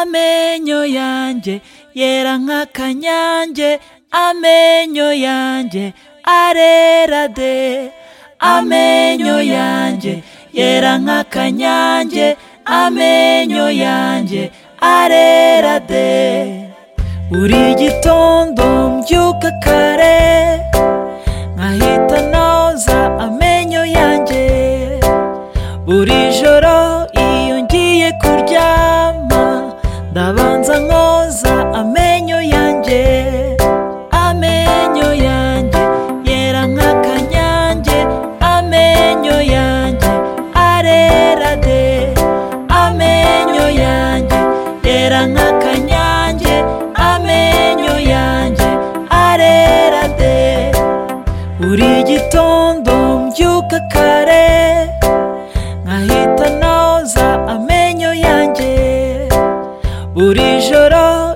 amenyo yanjye yera nk'akanyange amenyo yanjye arera de amenyo yanjye yera nk'akanyange amenyo yanjye arera de buri gitondo mbyuka kare nkahita noza amenyo yanjye buri joro iyo ngiye kuryama ndabanza nkoza amenyo yanjye amenyo yanjye yera nk'akanyange amenyo yanjye arera de amenyo yanjye yera nk'akanyange amenyo yanjye arera de buri gitondo mbyuka kare nkahita noza amenyo yanjye buri joro